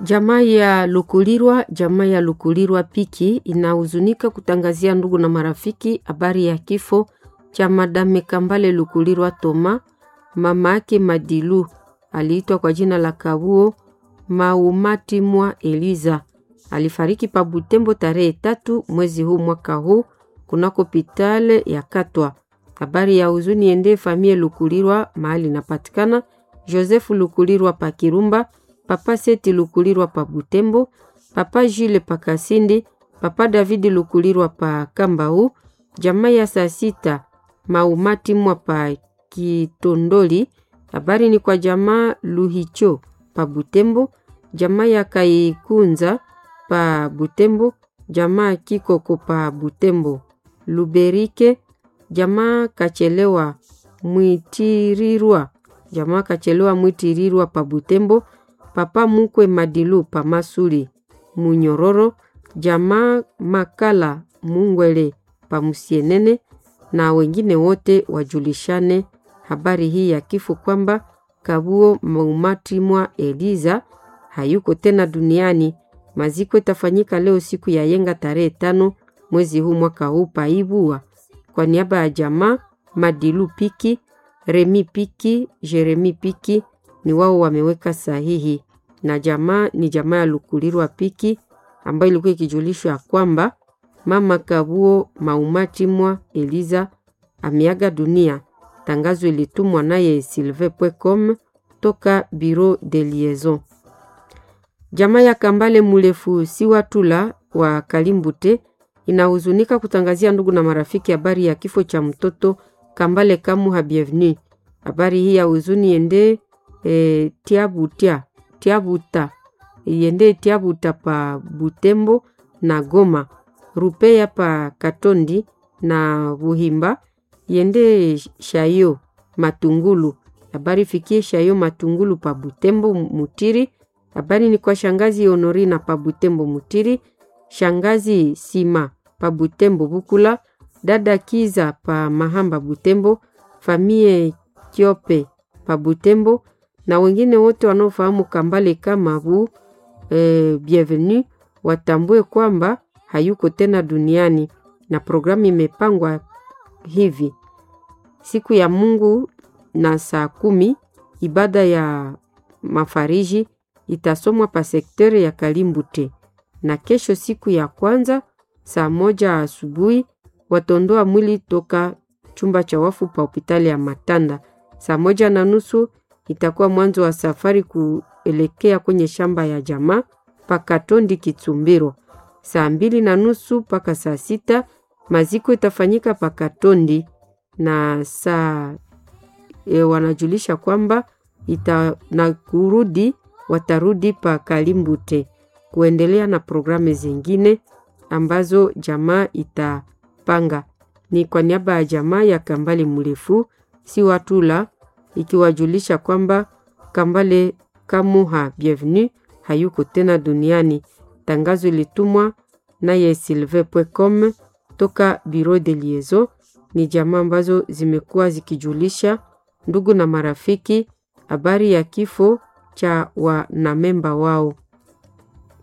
Jamaa ya Lukulirwa, jamaa ya Lukulirwa Piki inahuzunika kutangazia ndugu na marafiki habari ya kifo cha Madame Kambale Lukulirwa Toma. Mama yake Madilu aliitwa kwa jina la Kabuo Maumati mwa Eliza alifariki pa Butembo tarehe tatu mwezi huu mwaka huu kunako hospitali ya Katwa. Habari ya huzuni ende famie Lukulirwa mahali inapatikana Joseph Lukulirwa pa Kirumba, papa Seti Lukulirwa pa Butembo, papa Jile pa Kasindi, papa David Lukulirwa pa Kambau, jamaa ya saa sita Maumati mwa pa Kitondoli. Habari ni kwa jamaa Luhicho pa Butembo, jamaa ya Kaikunza pa Butembo, jamaa Kikoko pa Butembo, Luberike, jamaa Kachelewa Mwitirirwa, jamaa Kachelewa Mwitirirwa pa Butembo, papa Mukwe Madilu pa Masuli Munyororo, jamaa Makala Mungwele pa Musienene na wengine wote wajulishane habari hii ya kifo kwamba Kabuo Maumati mwa Eliza hayuko tena duniani. Maziko itafanyika leo siku ya yenga tarehe tano mwezi huu mwaka huu paibua. Kwa niaba ya jamaa Madilu Piki, Remi Piki, Jeremi Piki ni wao wameweka sahihi, na jamaa ni jamaa ya Lukulirwa Piki ambayo ilikuwa ikijulishwa ya kwamba mama Kabuo Maumati mwa Eliza ameaga dunia. Tangazo ilitumwa naye silve.com toka Bureau de Liaison. Jamaa ya Kambale Mulefu Siwatula wa Kalimbute inahuzunika kutangazia ndugu na marafiki habari ya kifo cha mtoto Kambale Kamuha Bienvenu. Habari hii ya huzuni ende e, tiabutia tiabuta yende tiabuta pa Butembo na Goma rupeya pa Katondi na Buhimba yende shayo Matungulu. Habari fikie shayo Matungulu pa Butembo Mutiri. Habari ni kwa shangazi Honorina pa Butembo Mutiri, shangazi Sima pa Butembo Bukula, dada Kiza pa Mahamba Butembo, famie Kiope pa Butembo na wengine wote wanaofahamu Kambale kama bu eh, bienvenue watambue kwamba hayuko tena duniani, na programu imepangwa hivi: siku ya Mungu na saa kumi ibada ya mafariji itasomwa pa sekteri ya Kalimbute, na kesho siku ya kwanza saa moja asubuhi watondoa mwili toka chumba cha wafu pa hospitali ya Matanda. Saa moja na nusu itakuwa mwanzo wa safari kuelekea kwenye shamba ya jamaa pa Katondi Kitsumbiro. Saa mbili na nusu mpaka saa sita maziko itafanyika pa Katondi na saa e, wanajulisha kwamba ita na kurudi watarudi pa Kalimbute kuendelea na programu zingine ambazo jamaa itapanga. Ni kwa niaba ya jamaa ya Kambale Mrefu si watula ikiwajulisha kwamba Kambale Kamuha Bienvenu hayuko tena duniani. Tangazo ilitumwa naye silve.com toka Bureau de Liaison. Ni jamaa ambazo zimekuwa zikijulisha ndugu na marafiki habari ya kifo cha wanamemba wao.